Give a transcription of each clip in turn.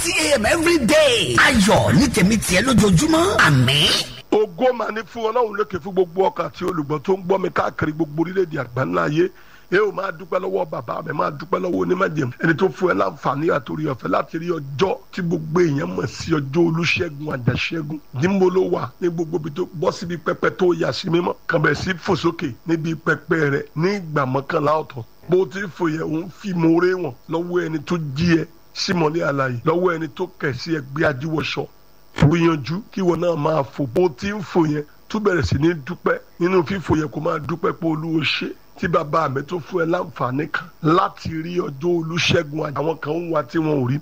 thirty a.m. every day. ayọ̀ ní tèmi tiẹ̀ lójoojúmọ́ àmín. ògo máa ní fún ọlọ́run lókè fún gbogbo ọkàn àti olùgbọ́ tó ń gbọ́ mi káàkiri gbogbo orílẹ̀-èdè àgbáńlá ayé ẹ ò máa dúpẹ́ lọ́wọ́ bàbá mi máa dúpẹ́ lọ́wọ́ onímọ̀jẹ̀mú ẹni tó fún ẹ láǹfààní àtòrí ọ̀fẹ́ láti rí ọjọ́ tí gbogbo èèyàn mọ̀ sí ọjọ́ olúṣẹ́gun àjàṣẹ́gun níbo ló wà ní gbogbo ibi tó bọ́ síbi pẹpẹ tó yà sí mímọ́ kàn bẹ̀ sí fò sókè níbi pẹpẹ rẹ ní ìgbà mọ́kànlá ọ̀tọ̀ bó ti fò yẹ òun fi mòóré wọn lọ́wọ́ ẹni tó jí ẹ símọ́lé àlàyé lọ́wọ́ ẹni tó kẹ̀ sí ẹgbẹ́ ajíwọ̀ṣọ gbìyànjú kí wọn náà máa fò bó ti ń fò yẹn tó bẹ̀rẹ̀ sí ní dúpẹ́ nínú fífò yẹn kó máa dúpẹ́ pé olúwo ṣe tí bàbá mi tó fún ẹ láǹfààní kan láti rí ọjọ́ olúṣẹ́gun àwọn kan ń wá tí wọn ò rí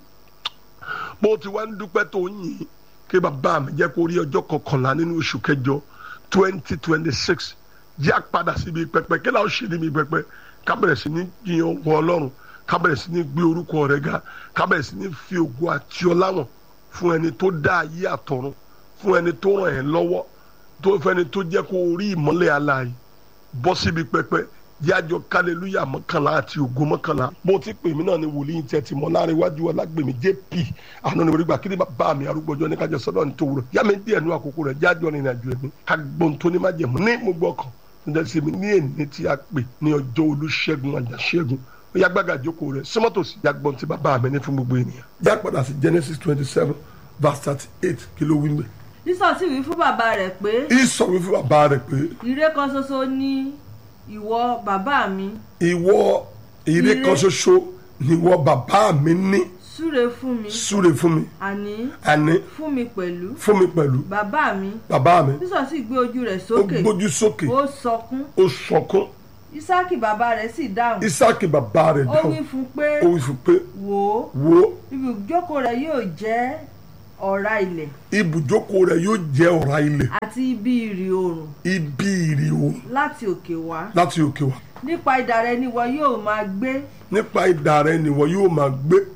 bó ti wá ń dúpẹ́ tó ń yìn kí bàbá mi jẹ́ kó rí ọjọ́ kọkànlá nínú oṣù kẹjọ twenty twenty six yá padà síbi pẹpẹ kí láwọn ṣe níbi pẹpẹ ká bẹ̀rẹ̀ sí ní yìn ọ̀gbọ́n ọlọ́run ká bẹ̀rẹ̀ sí ní gbé orúkọ rẹ̀ ga ká bẹ̀rẹ̀ sí ní fi ògo àti ọlá wọn fún ẹni tó dá ayé àtọ̀run fún ẹni tó ràn ẹ́ lọ́wọ́ tó fẹ́ni tó jẹ́ kó rí ìmọ́lẹ̀ aláàyè bọ́ síbi pẹpẹ yájọ kálẹ́lúyà mọ́kànlá àti ògo mọ́kànlá bó ti pè mí náà ni wòlíì tẹ́ ti mọ́ láàrin iwájú ọlágbèmí jp àná ni orígbà kíni bá mi arúgbọ́jọ́ ní kájọ sọ́dọ̀ ní tòwúrọ̀ yá mi díẹ̀ nú àkókò rẹ̀ jájọ́ ní ìrìnàjò ẹ̀mí agbóhun tó ní má jẹ̀mú ní mo gbọ́ kan nígbà tí mi ní èní tí a pè ní ọjọ́ olúṣẹ́gun àjàṣẹ́gun ó yá gbága jókòó rẹ̀ símọ́tò sí yàgbọ́n tí bàbá mi ní fún gbogbo ènìyàn. já padà sí genesis twenty seven verse thirty eight kí ló wí mbẹ. sísọ sì wí fún bàbá rẹ̀ pé ìsọ̀ wí fún bàbá rẹ̀ pé ire kan ṣoṣo ni ìwọ bàbá mi ìwọ ire Ire. kan ṣoṣo ni ìwọ bàbá mi ní súre fún mi súre fún mi àní àní fún mi pẹ̀lú fún mi pẹ̀lú bàbá mi bàbá mi sísọ sì gbé ojú rẹ̀ ó sókè gbójú sókè ó sọkún ó sọkún ísákì bàbá rẹ̀ sì dáhùn isaki bàbá rẹ̀ ó wí dáhùn fún pé ó wí fún pé wò ó wo ibùjókòó rẹ̀ yóò jẹ́ ọ̀rá ilẹ̀ ibùjókòó rẹ̀ yóò jẹ́ ọ̀rá ilẹ̀ àti ibi ìrì oòrùn ibi ìrì òun láti òkè wá láti òkè wá nípa idà rẹ̀ ni ìwọ yóò máa gbé nípa idà rẹ̀ nìwọ yóò máa gbé